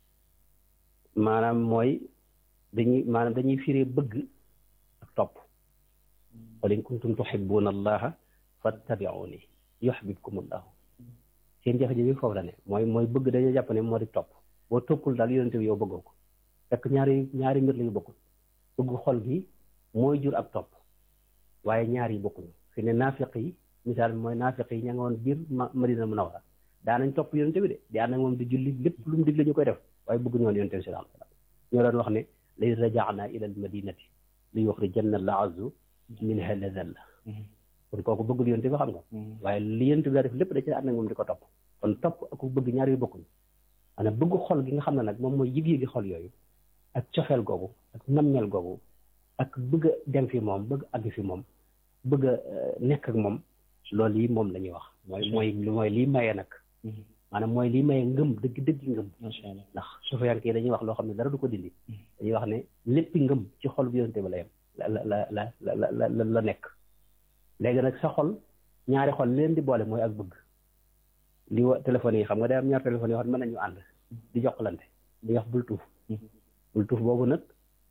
maanaam mooy dañuy maanaam dañuy firee bëgg ak topp qul in kuntum tuhibbuna allaha fattabi'uni yuhbibkum allahu seen jafe-jafe foofu la ne mooy mooy bëgg dañoo jàpp ne moo di topp boo toppul daal yonente bi yow bëggoo ko fekk ñaari ñaari mbir la yu bokkul bëgg xol gi mooy jur ak topp waaye ñaar yi bokkuñu fi ne naafiq yi misaal mooy naafiq yi ña nga woon biir madina munawara daanañ topp yonente bi de di ànd ak moom di julli lépp lu mu digle ñu koy def waaye bëgg ñoon yonente bi sallallahu alayhi wasallam ñoo doon wax ne lay rajaana ila al madinati li yuxrijanna al azu minha ladalla kon kooku bëggul yonente bi xam nga waaye li yonente bi daa def lépp da ci ànd ak moom di ko topp kon topp ak bëgg ñaar yu bokkuñu maanaam bëgg xol gi nga xam ne nag moom mooy yëg-yëgi xol yooyu ak cofeel googu ak nammeel googu ak bëgg a dem fi moom bëgg àgg fi moom bëgg a nekk ak moom loolu yi moom la ñuy wax mooy mooy mooy lii maye nag maanaam mooy lii maye ngëm dëgg dëgg ngëm ndax sufiyanke yi dañuy wax loo xam ne dara du ko dindi dañuy wax ne léppi ngëm ci xol bu yonente bi la yem la la la la la la la nekk léegi nag sa xol ñaari xol leen di boole mooy ak bëgg li wa téléphone yi xam nga day am ñaar téléphone yoo xam ne mën nañu ànd di jokkalante di wax bul tuuf bul tuuf boobu nag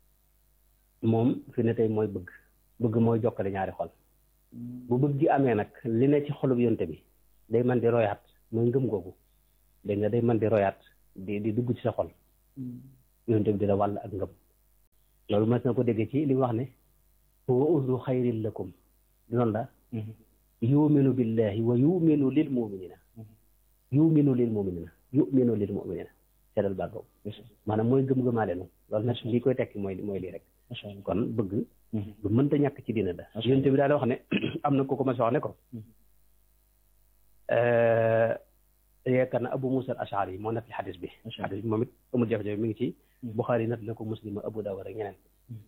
moom fi ne tey mooy bëgg bëgg mooy jokkale ñaari xol bu bëgg gi amee nag li ne ci xolub yonte bi day man di royaat mooy ngëm googu dégg nga day man di royaat di di dugg ci sa xol yonente bi di la wàll ak ngëm loolu mas na ko dégg ci li mu wax ne huwa uzlu xayrin lakum di noonu la yuminu billahi wa yuminu lil muminina yuminu lil muminina yuminu lil muminina seedal baat boobu maanaam mooy gëm-gëmaale nu loolu nag lii koy tekki mooy mooy lii rek kon bëgg lu mënta ñàkk ci diina la yonente bi daal wax ne am na ko ko ma si wax ne ko yaakaar na Abu Musa al Ashari moo nekk ci xadis bi xadis bi moom it amul jafe-jafe mi ngi ci Buxaari nat na ko Muslim Abu Dawud ak ñeneen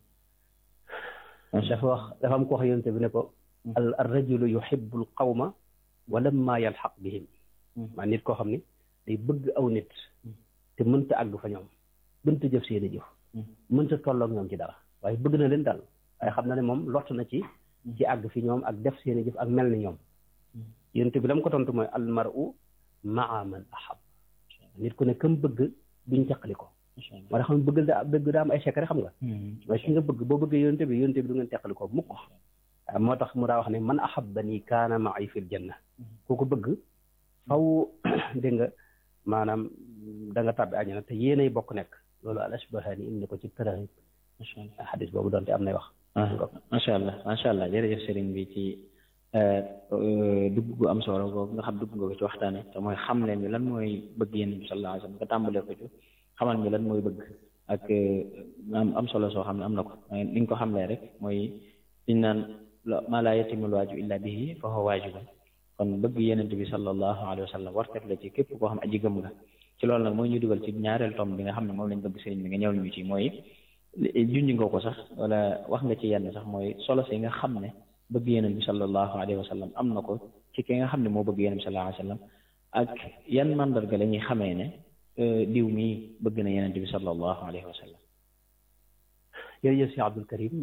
dafa wax dafa am ko wax yonente bi ne ko al rajulu yuhibbu al qawma wa lamma yalxaq bihim maa nit koo xam ni day bëgg aw nit te mënta àgg fa ñoom mënta jëf seeni jëf mënta tolloog ñoom ci dara waaye bëgg na leen daal waaye xam na ne moom lott na ci ci àgg fi ñoom ak def seeni jëf ak mel ni ñoom yonente bi la mu ko tontu mooy al mar'u maa man ahab nit ku ne kam bëgg duñ caqali ko moo tax xam bëgg daa bëgg daa am ay secret xam nga waaye ki nga bëgg boo bëggee yonente bi yonente bi du ngeen teqali ko mukk moo tax mu daa wax ne man ahabbani kaana ma'i fil janna ku ko bëgg faw dégg nga maanaam da nga tàbbi àjjana te yéenay bokk nekk loolu al asbahani indi ko ci tërëxib xadis boobu doonte am nay wax macha allah macha allah jërëjëf sëriñ bi ci dugg gu am solo boobu nga xam dugg nga ko ci waxtaane te mooy xam leen ni lan mooy bëgg yéen bi sallallahu alayhi wasallam nga tàmbalee ko ci xamal ñu lan mooy bëgg ak am am solo soo xam ne am na ko li nga ko xamlee rek mooy liñ naan maa laa yatimul waajib illa bihi fa huwa waajibun kon bëgg yenent bi sallallahu alayhi wa sallam wartef la ci képp koo xam aji gëm nga ci loolu nag mooy ñu dugal ci ñaareel tom bi nga xam ne moom lañ bëgg sëriñ bi nga ñëw ñu ci mooy junj nga ko sax wala wax nga ci yenn sax mooy solo si nga xam ne bëgg yenent bi sallallahu alayhi wa sallam am na ko ci ki nga xam ne moo bëgg yenent bi sallallahu alayhi wa sallam ak yan mandarga la ñuy xamee ne diw mii bëgg na yenent bi sallallahu alayhi wa sallam jërëjëf si Abdul Karim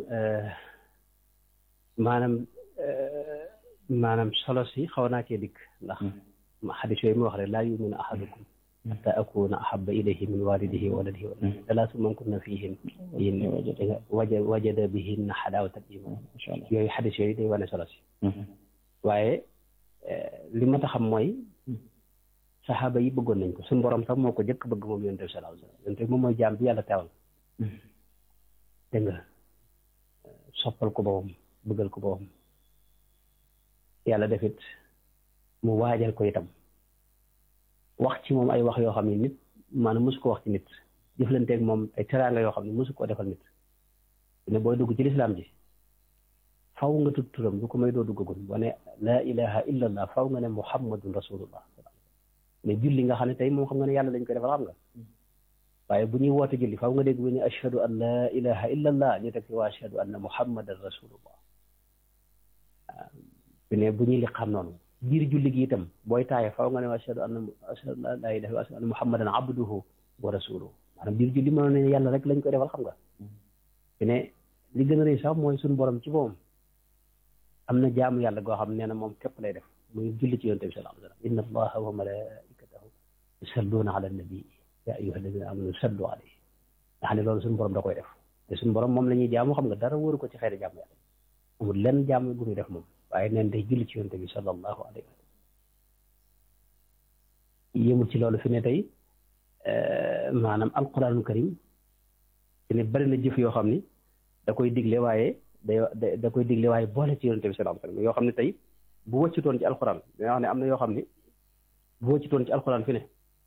maanaam maanaam solo si xaw naa cee dikk ndax xadis yooyu mu wax rek laa yuminu ahadukum xata akuna ahaba ilayhi min walidihi wa waladihi wa salaasu man kunna fihin yin waja wajada bihinna xadaawata iman yooyu xadis yooyu day wane solo si waaye li ma ta xam mooy saxaaba yi bëggoon nañ ko suñu borom sax moo ko jëkk bëgg moom yonent bi sallallahu alayhi wasallam yonent bi moom mooy jaam bi yàlla teewal dégg nga soppal ko boppam bëggal ko boppam yàlla defit mu waajal ko itam wax ci moom ay wax yoo xam ne nit maanaam mosu ko wax ci nit jëflanteeg moom ay teraanga yoo xam ne mosu koo defal nit ne booy dugg ci lislaam ji faw nga tudd turam du ko may doo duggagul wane laa ilaha illa allah faw nga ne muhammadun rasulullah mais julli nga xam ne tey moom xam nga ne yàlla lañ koy defal xam nga waaye bu ñuy woote julli faw nga dégg bu ne ashhadu an laa ilaha illa allah ñu teg fi wa ashhadu anna muhammadan rasulullah bi ne bu ñuy liqaam noonu biir julli gi itam booy taaye faw nga ne ashhadu anna ashhadu an laa ilaha wa ashhadu anna muhammadan abduhu wa rasuluhu maanaam biir julli mënoon ne yàlla rek lañ koy defal xam nga bi ne li gën a rëy sax mooy suñu borom ci moom am na jaamu yàlla goo xam nee na moom képp lay def muy julli ci yonent bi sallallahu alayhi wa sallam inna allaha wa malaikatahu yusalluuna ala nabi ya ayyuha alladina amanu sallu alayhi nga xam ne loolu suñu borom da koy def te suñu borom moom la ñuy jaamu xam nga dara wóoru ko ci xeeti jaamu yàlla amul lenn jaamu gu muy def moom waaye neen day julli ci yonent bi sallallahu alayhi wa sallam yëmul ci loolu fi ne tey maanaam alquranul karim fi ne bari na jëf yoo xam ni da koy digle waaye day da koy digle waaye boole ci yonent bi sallallahu alayhi wa sallam yoo xam ne tey bu wëccutoon ci alquran danga wax ne am na yoo xam ni bu wëccutoon ci alquran fi ne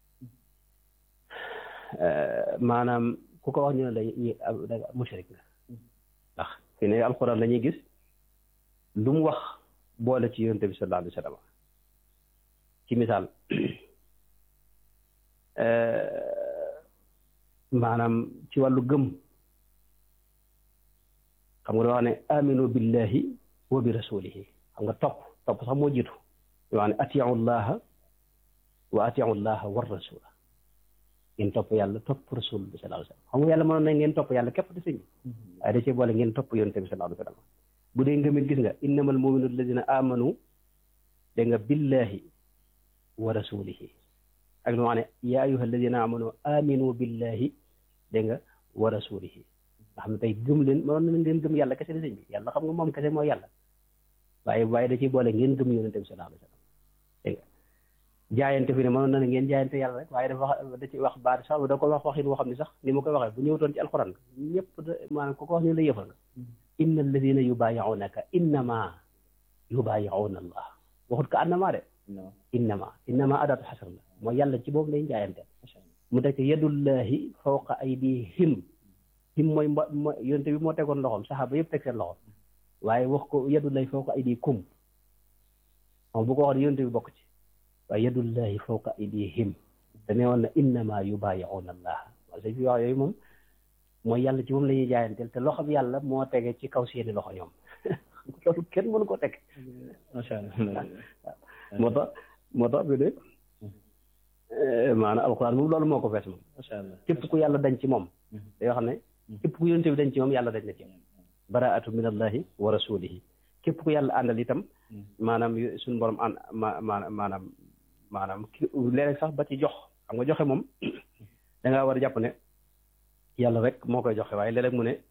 maanaam ku ko wax ñu ne la mushrik nga ndax fi ne alquran la ñuy gis lu mu wax boole ci yonent bi sallallahu alayhi wa sallam ci misaal maanaam ci wàllu gëm xam nga da wax ne aminu billahi wa bi rasulihi xam nga topp topp sax moo jiitu yoo xam ne atiu llaha wa atiu llaha war rasula ngeen topp yàlla topp rasul bi sallallahu alayhi wa sallam xam nga yàlla mënoon na ngeen topp yàlla képp di sëñ waaye da cee boole ngeen topp yonent bi sallallahu alayhi wa sallam bu dee ngëmit gis nga innamal mu'minu alladina amanu da nga billahi wa rasulihi ak lu ma ne yaa ayyuha alladina amanu aminu billahi da nga wa rasulihi nga xam ne tey gëm leen mënoon na ngeen gëm yàlla kese di sëñ bi yàlla xam nga moom kese mooy yàlla waaye waaye da ciy boole ngeen gëm yonente bi sallallahu alayhi wa sallam dégg nga jaayante fi ne mënoon na ne ngeen jaayante yàlla rek waaye dafa wax da ci wax baat sax da ko wax waxin woo xam ne sax ni ma koy waxee bu ñëwtoon ci alxuraan ñëpp da maanaam ku ko wax ñu la yëfal nga inna alladina yubaayi'unaka innama yubaayi'una allah waxut ko annama de innama innama adaatu xasar la mooy yàlla ci boobu lay jaayante mu teg ci yadullahi fawqa aydihim him mooy mbo mooy yonte bi moo tegoon loxoom saxaaba yëpp teg seen loxoom waaye wax ko yadullahi fawqa aydikum moom bu ko waxoon yonte bi bokk ci waaye yadullahi fawqa aydihim te ne woon na innama yubaayi'una allah wala sa fi wax yooyu moom mooy yàlla ci moom la ñuy jaayanteel te loxo bi yàlla moo tege ci kaw seeni loxo ñoom loolu kenn mënu ko teg macha allah moo tax moo tax bi de maanaam alxuraan moom loolu moo ko fees moom macha allah képp ku yàlla dañ ci moom yoo xam ne képp ku yonente bi dañ ci moom yàlla dañ na ci baraatu min allahi wa rasulihi képp ku yàlla àndal itam maanaam suñu borom ànd ma maanaam maanaam maanaam ki léeg sax ba ci jox xam nga joxe moom da ngaa war a jàpp ne yàlla rek moo koy joxe waaye léeg-léeg mu ne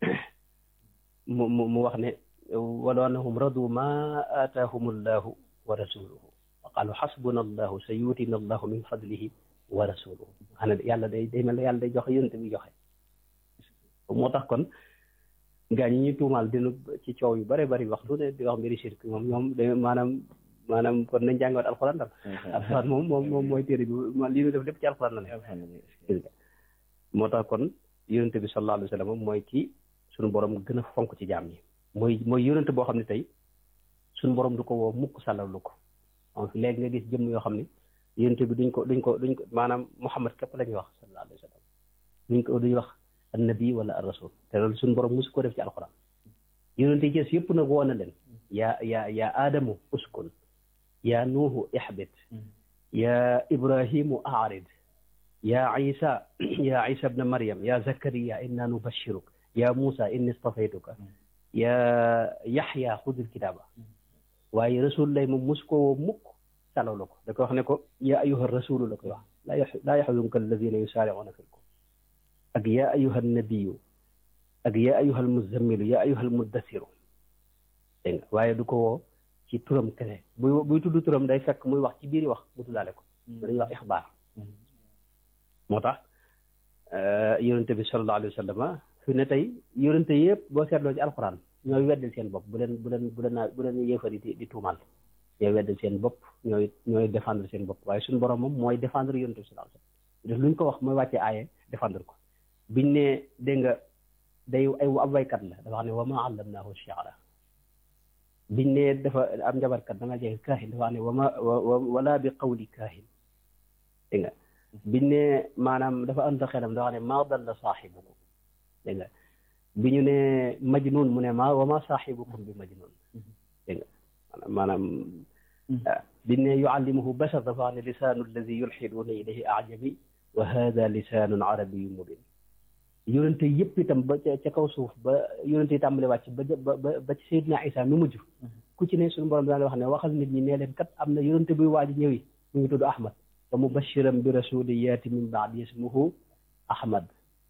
mu mu mu wax ne walaw annahum radu ma aataahum allahu wa rasuluhu wa qaalu xasbuna allahu sa yuutina allahu min fadlihi wa rasuluhu xanaa yàlla day day mel ne yàlla day joxe yonent bi joxe moo tax kon gaa ñi ñuy tuumaal dinu ci coow yu bare bari wax lu ne di wax mbiri shirk moom ñoom da maanaam maanaam kon nañ jàngaat alxuraan dal alxuraan moom moom moom mooy téere bi lii ñu def lépp ci alxuraan la ne moo tax kon yonent bi sallallahu alayhi wa sallam mooy ki suñu borom gën a fonk ci jaam ñi mooy mooy yonent boo xam ne tey suñu borom du ko woo mukk sàllalu ko donc léegi nga gis jëmm yoo xam ne yonent bi duñ ko duñ ko duñ ko maanaam Muhammad képp la ñuy wax sallallahu alayhi wa sallam duñ ko duñ wax annabi wala ar rasul te loolu suñu borom mosu ko def ci alxuraan yonent yi gis yëpp nag woo na leen yaa yaa yaa aadamu uskun yaa nuuhu ixbit yaa ibrahimu aarid yaa isa yaa isa bna maryam yaa zakariya inna nubashiruk yaa muusa inni stafaytuka yaa yaxya xudil kitaaba waaye rasul lay moom mosu ko woo mukk salaw la ko da koy wax ne ko yaa ayuha rasulu la koy wax laa yax laa yaxzunka alladina yusaaricuuna fi lkufr ak yaa ayuha nabiyu ak yaa ayuha almuzammilu yaa ayuha almuddasiru dégg nga waaye du ko woo ci turam kese buy buy tudd turam day fekk muy wax ci biir wax mu tuddaale ko dañuy wax ixbaar moo tax yonente bi sallallahu alayhi wa sallam fi ne tey yonente yëpp boo seetloo ci alxuraan ñooy weddil seen bopp bu leen bu leen bu leen bu leen yéefari di di tuumal ñooy weddil seen bopp ñooy ñooy défendre seen bopp waaye suñu borom moom mooy défendre yonente bi sallallahu alayhi wa sallam def lu ñu ko wax mooy wàccee aaye défendre ko biñ ne dégg nga day ay ab waykat la dafa xam ne wa ma allamnaahu shi'ra biñ ne dafa am njabarkat da nga jege kaahin dafa xam ne wa ma wala bi qawli kaahin dégg nga biñ ne maanaam dafa ànd xelam dafa xam ne maa dalla saaxibukum dégg nga bi ñu ne majnun mu ne ma wa ma saaxibukum bi majnun dégg nga maanaam biñ ne yuallimuhu bashar dafa xam ne lisaanu alladi yulxiduuna ilayhi ajami wa hada lisaanun arabiyu mubin yonente yëpp itam ba ca kaw suuf ba yonente yi tàmbale wàcc ba ba ba ci Seydina Isa mi mujj ku ci ne suñu borom daan wax ne waxal nit ñi nee leen kat am na yonente buy waaj ñëwi mu ngi tudd Ahmad wa mubashiran bi rasuli yaati min baadi ismuhu Ahmad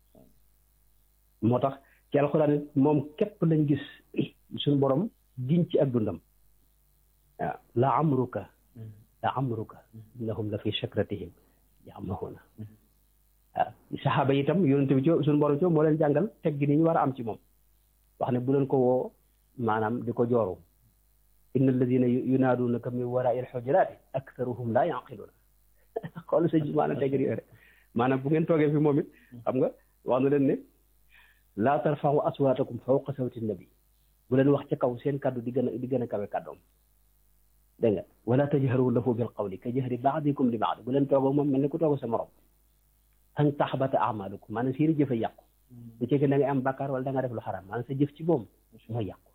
moo tax ci alxuraan it moom képp lañ gis suñu borom giñ ci ak dundam waaw la amruka la amruka innahum la fi shakratihim yamahuuna waaw saxaaba yi itam yonente bi ci suñu borom ci moo leen jàngal teg gi ni ñu war a am ci moom wax ne bu leen ko woo maanaam di ko jooru inna alladina yunaaduunaka min waraa il xujuraati aktharuhum laa yaqiluuna xool sëñ bi maanaam teg yooyu rek maanaam bu ngeen toogee fi moom it xam nga wax na leen ne laa tarfaxu aswaatakum fawqa sawti nabi bu leen wax ca kaw seen kàddu di gën a di gën a kawe kàddoom dégg nga wala tajharu lahu bil qawli ka jahri baadikum li baadi bu leen toogoo moom mel ni ku toog sa morom an taxbata amalukum maanaam seeni jëf a yàqu bu cekkee da nga am bàkkaar wala da nga def lu xaraam maanaam sa jëf ci moom mooy yàqu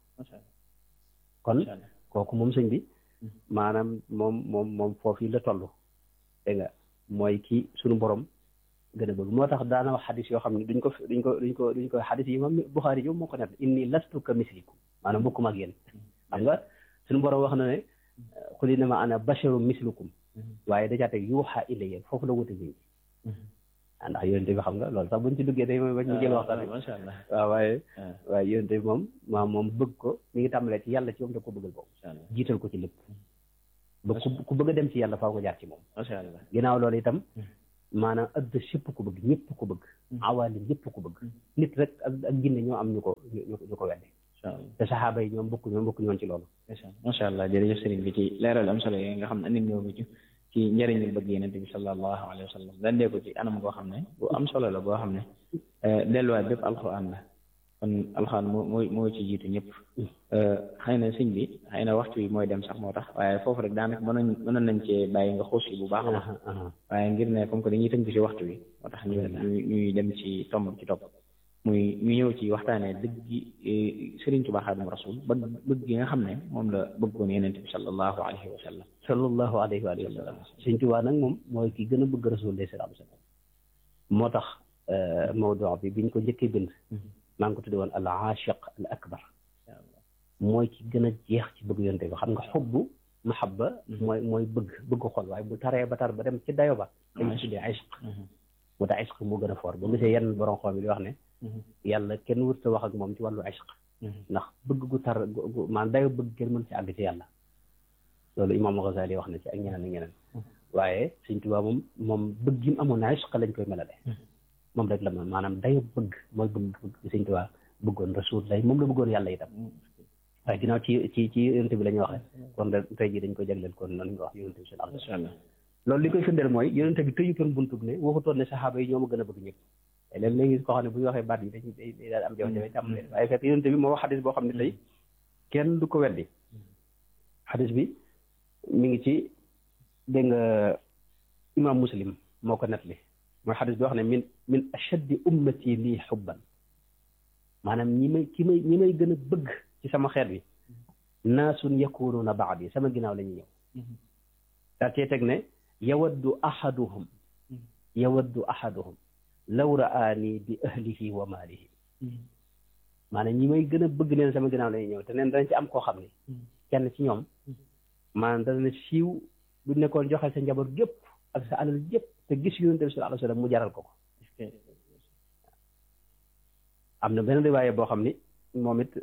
kon kooku moom sëñ bi maanaam moom moom moom foofu la toll dégg nga mooy kii suñu borom gën a bëgg moo tax daana wax xadis yoo xam ne duñ ko duñ ko duñ ko duñ ko xadis yi moom Buxaari yi moo ko net inni lastu ka mislikum maanaam bokkuma ak yéen xam nga suñu borom wax na ne qul innama ana basharum mislukum waaye dajaa teg yuuxa ilayya foofu la wute nit ñi ndax yonente bi xam nga loolu sax buñ ci duggee day mooy bañ ñu jël waxtaan macha allah waaw waaye waaye yonente bi moom maa moom bëgg ko mi ngi tàmbalee ci yàlla ci moom da ko bëggal boobu jiital ko ci lépp ba ku ku bëgg a dem ci yàlla faaw nga jaar ci moom macha allah ginnaaw loolu itam maanaam adduna sépp ko bëgg ñëpp ko bëgg awaali ñëpp ko bëgg nit rek ak ak ginne ñoo am ñu ko ñu ñu ko wedde macha allah te saxaaba yi ñoom bokk ñoom bokk ñoon ci loolu macha allah jërëjëf sëriñ bi ci leeral am solo yooyu nga xam ne andil ñoo ko ci ci njëriñu bëgg yeneen bi sallallahu alayhi wa sallam dandee ko ci anam goo xam ne bu am solo la boo xam ne delluwaay bépp alxuraan la kon alxuraan moo moo moo ci jiitu ñëpp xëy na sëñ bi xëy na waxtu bi mooy dem sax moo tax waaye foofu rek daanaka mënoon mënoon nañ cee bàyyi nga xuus yi bu baax a baax waaye ngir ne comme que dañuy tënk ci waxtu bi moo tax ñu ñuy dem ci tomb ci topp muy ñu ñëw ci waxtaanee dëgg gi Sëriñ Tuubaa Xaadimu Rasuul bëgg bëgg gi nga xam ne moom la bëggoon Yonent bi sallallahu alayhi wa sallam sallallahu alayhi wa sallam Sëñ Tuubaa nag moom mooy ki gën a bëgg Rasuul de sallallahu alayhi wa sallam moo tax mawdu bi biñ ko njëkkee bind maa ngi ko tudde woon al aashiq al akbar mooy ki gën a jeex ci bëgg Yonent bi xam nga xubbu mahabba mooy mooy bëgg bëgg xol waaye bu taree ba tar ba dem ci dayo ba dañ ko tuddee ishq mu tax ishq moo gën a foor ba gisee yenn borom xoom yi di wax ne yàlla kenn wërta wax ak moom ci wàllu ishq ndax bëgg gu tar gu maanaam dayo bëgg kenn mën ci àgg ci yàlla loolu imaam Ghazali wax na ci ak ñeneen ak ñeneen waaye Sëñ Tuubaa moom moom bëgg gi mu amoon na ishq lañ koy melale moom rek la ma maanaam dayo bëgg mooy bëgg Sëñ Tuubaa bëggoon rasul lay moom la bëggoon yàlla itam waaye ginnaaw ci ci ci yonent bi la ñuy waxee kon de tey jii dañ ko jagleel kon noonu nga wax yonent bi sallallahu alayhi wa sallam loolu li koy firndeel mooy yonent bi tëjutoon buntub ne waxutoon ne saxaaba yi ñoo ma gën a bëgg ñëpp te léegi léegi koo xam ne bu ñu waxee baat yi dañuy day day daal am jafe-jafe jàmm leen waaye fekk yonent bi moo wax xadis boo xam ne tey kenn du ko weddi xadis bi mi ngi ci dégg nga imam muslim moo ko nettali mooy xadis bi wax ne min min ashaddi ummati lii xubban maanaam ñi may ki may ñi may gën a bëgg ci sama xeet bi naasun yakunuuna baadi sama ginnaaw la ñuy ñëw daa cee teg ne yawaddu ahaduhum yawaddu ahaduhum law raani bi ahlihi wa maalihi maanaam ñi may gën a bëgg neen sama ginnaaw la ñuy ñëw te neen danañ ci am koo xam ne kenn ci ñoom maanaam dana siiw bu nekkoon joxe sa njaboot gépp ak sa alal gépp te gis yonent bi sallallahu alayhi wa sallam mu jaral ko ko am na benn riwaaye boo xam ni moom it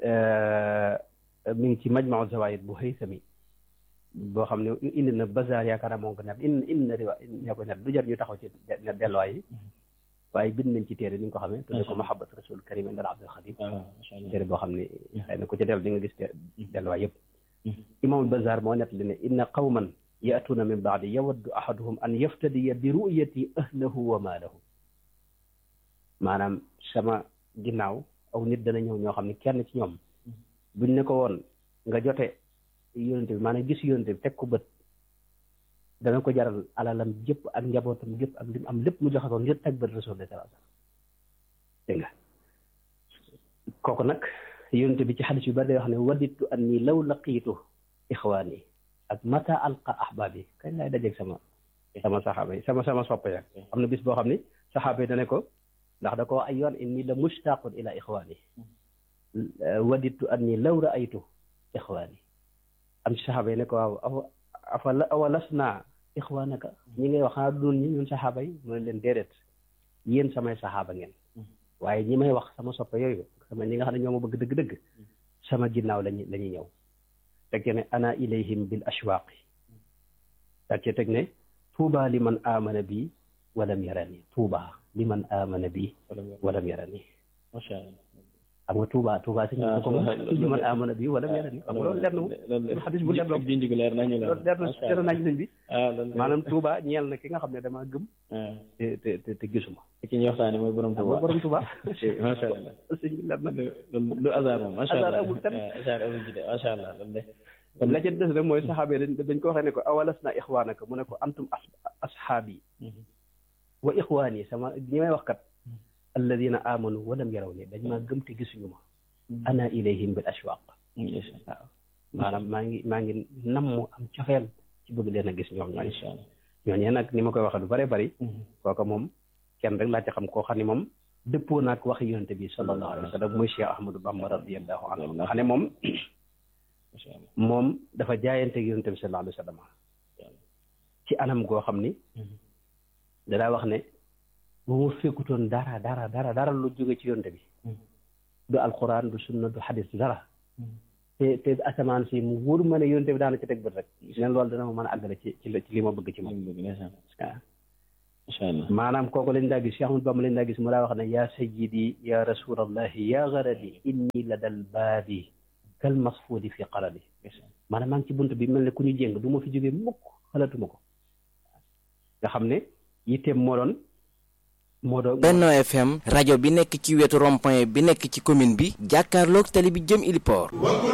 mi ngi ci majmau zawaid bu Haythami boo xam ne indi na bazaar yaakaar naa moo ko net indi indi na riwa ñoo ko net du jar ñu taxaw ci net delluwaay yi waaye bind nañ ci téere ni nga ko xamee tudde ko mahabbat rasul karim indal abdul xadim téere boo xam ne xëy na ku ci dellu di nga gis delluwaay yëpp imaamul bazaar moo net li ne inna qawman yaatuuna min baadi yawaddu ahaduhum an yaftadiya bi ru'yati ahlahu wa maalahu maanaam sama ginnaaw aw nit dana ñëw ñoo xam ne kenn ci ñoom buñ ne ko woon nga jote yónente bi maanaam gis yónente bi teg ko bët dana ko jaral alalam jëpp ak njabootam jëpp ak lim am lépp mu joxe ko ngir teg bët rasul de sallallahu alayhi wasallam dégg nga kooku nag yónente bi ci xadis yu bari day wax ne waditu anni law laqiitu ixwaani ak mata alqa ahbaabi kañ laay dajeeg sama sama saxaaba yi sama sama soppe ya am na bis boo xam ni saxaaba yi dane ko ndax da ko ay yoon inni la mushtaqun ila ixwaani waditu anni law raaytu ixwaani am ci saxaaba yi ne ko waaw afa afa awa las naa ixwaanaka ñi ngay wax xanaa doon ñi ñun saxaaba yi mu ne leen déedéet yéen samay saxaaba ngeen waaye ñi may wax sama soppe yooyu sama ñi nga xam ne ñoo ma bëgg dëgg-dëgg sama ginnaaw lañu la ñuy ñëw teg ne ana ilayhim bil ashwaaqi daa cee teg ne tuuba li man amana bi walam yarani tuuba li man amana bi walam yarani macha allah xam nga Touba Touba si ñu ko moom li man amana bi walam yarani xam nga loolu leer na moom xadis bu leer la junj gi leer nañu la loolu leer na leer nañ sëñ bi ah loolu maanaam Touba ñeel na ki nga xam ne damaa gëm te te te te gisuma ki ñuy waxtaane mooy borom Touba borom Touba macha allah sëñ bi leer na lu hasard moom macha allah hasard amul tam hasard amul ci de macha allah loolu de la ca des rek mooy saxaabe dañ dañ ko waxee ne ko awalas na ixwaanaka mu ne ko antum ashaabi wa ixwaani sama ñi may wax kat alladina amanu walam yaraw ni dañ maa gëm te gisuñu ma ana ilayhim bil ashwaq waaw maanaam maa ngi maa ngi nam mu am cofeel ci bëgg leen a gis ñoom ñooñu ñooñee nag ni ma koy waxee lu bare bari kooka moom kenn rek laa ci xam koo xam ne moom dëppoo naag waxi yonente bi sallallahu alayhi wa sallam muy Cheikh Ahmadou Bamba radiallahu anhu nga xam ne moom moom dafa jaayante ak yonente bi sallallahu alayhi wa sallam ci anam goo xam ni danaa wax ne bu ma fekkutoon dara dara dara dara lu jóge ci yonte bi du alquran du sunna du xadis du dara te te asamaan si mu wóor ma ne yonte bi daana ci teg bët rek gis ngeen loolu dana ma mën a àggale ci ci ci li ma bëgg ci moom waaw macha allah maanaam kooku lañ daa gis Cheikh Ahmadou Bamba lañ daa gis mu daa wax ne yaa sayyidi ya rasulallahi ya garadi inni la dal baadi kal masfuudi fi qaradi maanaam maa ngi ci bunt bi mel ne ku ñu jéng du ma fi jógee mukk xalaatuma ko nga xam ne yitteem moo doon moo doon Benno FM rajo bi nekk ci wetu rond-point bi nekk ci commune bi jàkkaarloog tali bi jëm Iliport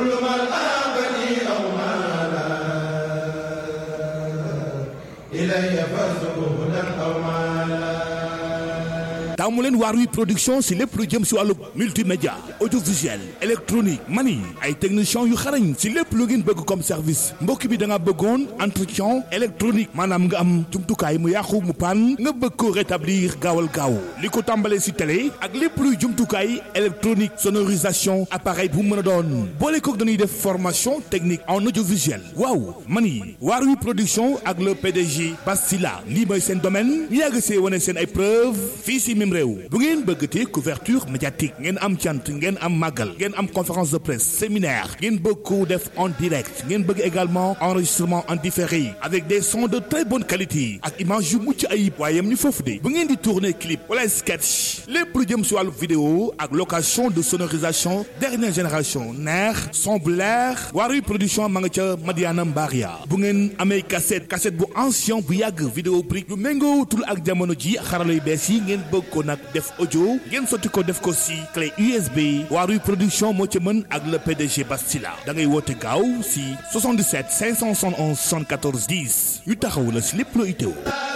taamu leen Waarwi production si lépp lu jëm si wàllu multimédia audiovisuel électronique mani ay techniciens yu xarañ si lépp lu ngeen bëgg comme service mbokk bi da nga bëggoon entretien électronique maanaam nga am jumtukaay mu yàqu mu pan nga bëgg ko rétablir gaawal gaaw li ko tàmbalee si télé ak lépp luy jumtukaay électronique sonorisation appareil bu mën a doon boole kook dañuy def formation technique en audiovisuel waaw mani Waarwi production ak le PDG Bastila lii mooy seen domaine ñu yàgg see wane seen ay preuve fii si même réew bu ngeen bëggatee couverture médiatique ngeen am cant ngeen am màggal ngeen am conférence de presse séminaire ngeen bëgg ko def en direct ngeen bëgg également enregistrement en différé avec des sons de très bonne qualité ak image yu mucc ayib waaye yam ñu foofu de bu ngeen di tourner clip wala sketch lépp lu jëm si wàllu vidéo ak location de sonorisation dernière génération neex son bu leer Waarwi production ma nga ca Madiana Mbaria bu ngeen amee cassette cassette bu ancien bu yàgg vidéo brique yu méngootul ak jamono ji xarala yu bees yi ngeen bëgg ko nag def audio ngeen sotti ko def ko si clé USB Waarwi production moo ci mën ak le PDG Bastila da ngay woote gaaw si 77 571 74 10 yu taxaw la si lépp loo itteewu